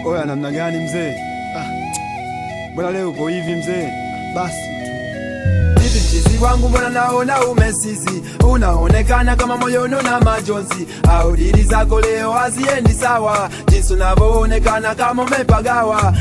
Oya, namna gani mzee? Ah, mbona leo uko hivi mzee? Basi tu Hivi mchizi wangu mbona naona umesizi, unaonekana kama moyono na majonzi, au dili zako leo haziendi sawa, jinsi unavyoonekana kama umepagawa.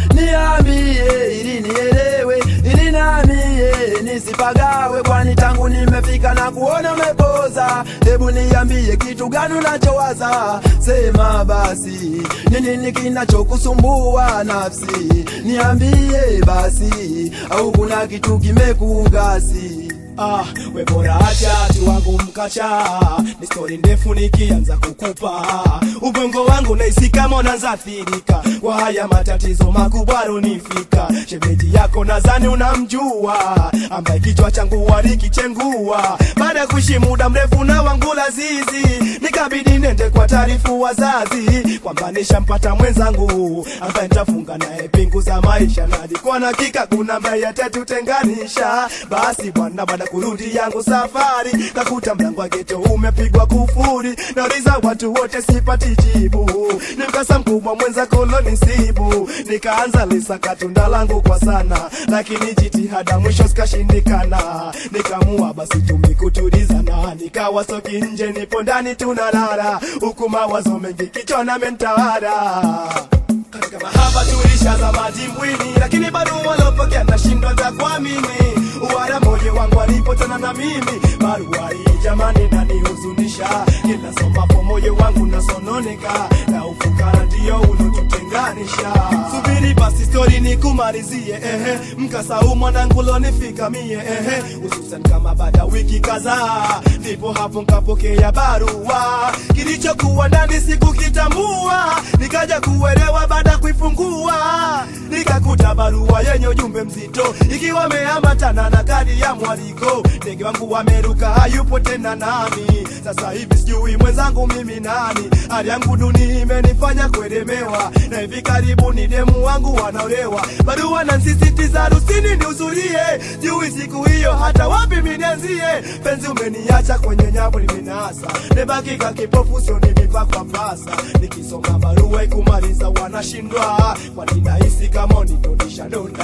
Niambie ili nielewe, ili namie nisipagawe, kwani tangu nimefika na kuona umepoza. Hebu niambie kitu gani unachowaza, sema basi, ni nini kinachokusumbua nafsi? Niambie basi, au kuna kitu kimekugasi? Ah, we bora acha tu wangu mkacha, ni stori ndefu nikianza kukupa ubongo wangu naisi kama unaanza athirika kwa haya matatizo makubwa runifika. Shemeji yako nadhani unamjua, ambaye kichwa changu walikichengua baada ya kuishi muda mrefu na wangu lazizi, nikabidi nende kwa taarifu wazazi kwamba nishampata mwenzangu ambaye nitafunga naye pingu za maisha, na alikuwa na hakika kuna ambaye atatutenganisha. Basi bwana, baada kurudi yangu safari, kakuta mlango wa geto umepigwa kufuri, nauliza watu wote sipati jibu, ni mkasa mkubwa mwenza kolonisibu, nikaanza lisaka tunda langu kwa sana, lakini jitihada mwisho zikashindikana, nikamua basi tumikutulizana, nikawa soki nje, nipo ndani tunalala, huku mawazo mengi kichwani mentawala katika mahaba tulishaza madimbwini, lakini bado walopokea nashindwa za kuamini. Uwara moyo wangu alipotana na mimi, barua hii jamani nanihuzunisha. Kila somapo moyo wangu nasononeka, na ufukara ndio ulotutenganisha. Subiri basi stori nikumalizie, ehe, mkasa huu mwanangu lonifika mie, ehe, hususan kama baada wiki kadhaa, ndipo hapo nkapokea barua, kilichokuwa ndani sikukitambua, nikaja kuelewa baada ya kuifungua nikakuta barua yenye ujumbe mzito ikiwa ameambatana na kadi ya mwaliko. Ndege wangu wameruka, hayupo tena nami. Sasa hivi sijui mwenzangu mimi nani. Hali yangu duni imenifanya kuelemewa, na hivi karibuni demu wangu wanaolewa. Barua nansisitiza harusini nihudhurie, jui siku hiyo hata wapi minenzie. Penzi umeniacha kwenye nyavu limenasa, nebakika kipofu sio nimipakwa pasa. Nikisoma barua ikumaliza wanashindwa, kwani nahisi kama nitonisha donda.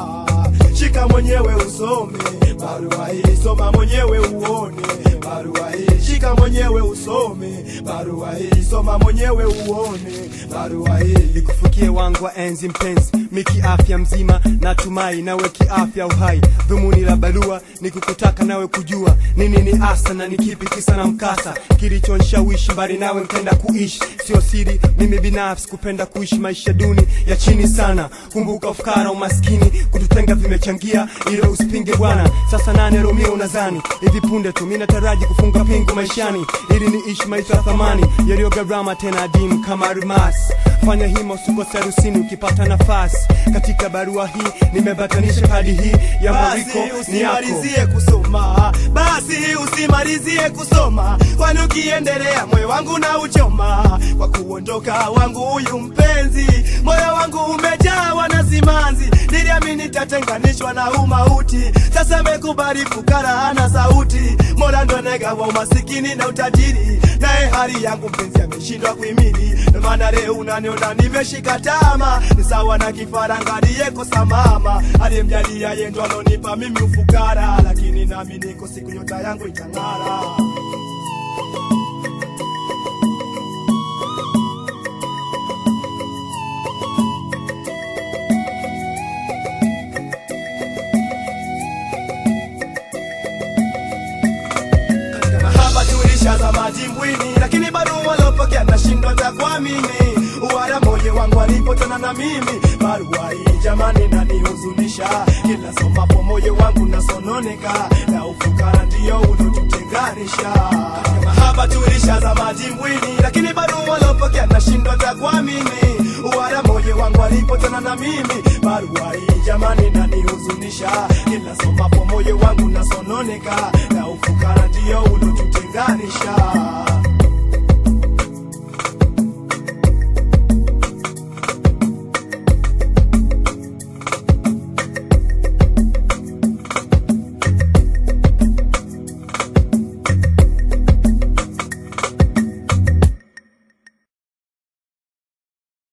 Shika mwenyewe usome barua hii, soma mwenyewe uone barua hii. Shika mwenyewe usome barua hii, soma mwenyewe uone barua hii. nikufikie wangu wa enzi mpenzi, miki afya mzima, natumai nawe kiafya uhai. Dhumuni la barua ni kukutaka nawe kujua ni nini hasa na ni kipi kisa na mkasa kilichonishawishi mbali nawe nkenda kuishi. Sio siri, mimi binafsi kupenda kuishi maisha duni ya chini sana. Kumbuka ufukara, umaskini kututenga vimechangia, ilo usipinge bwana. Sasa nane Romeo unazani hivi punde tu mimi nataraji kufunga pingu maishani, ili niishi maisha ya thamani yaliyo gharama tena adimu kama almasi. Fanya hima usikose harusini ukipata nafasi. Katika barua hii nimebatanisha kadi hii ya Mariko Basi ni yako. usimalizie kusoma, basi usimalizie kusoma, kwani ukiendelea moyo wangu na uchoma kwa kuondoka wangu huyu mpenzi. Moyo wangu umejawa na simanzi, niliamini tatenganishwa na umauti. Sasa mekubali fukara hana sauti, mola ndo negawa umasikini na utajiri, naye hali yangu mpenzi ameshindwa kuhimili. Ndo maana leo unaniona nimeshika tama, ni sawa na kifaranga aliyekosa mama, aliyemjalia yeye ndo alonipa mimi ufukara, lakini nami niko siku nyota yangu itang'ara. katika mahaba tulishaza madimbwini, lakini bado walopokea nashindwa za kuamini. Uwara moyo wangu alipotana na mimi, barua hii jamani nanihuzunisha. Kila somapo moyo wangu nasononeka, na ufukara ndio ulotutenganisha. Katika mahaba tulishaza madimbwini, lakini bado walopokea nashindwa za kuamini. Uwara moyo wangu alipotana na mimi, barua hii jamani nanihuzunisha. Kila somapo moyo wangu nasononeka, na ufukara ndio ulotutenganisha.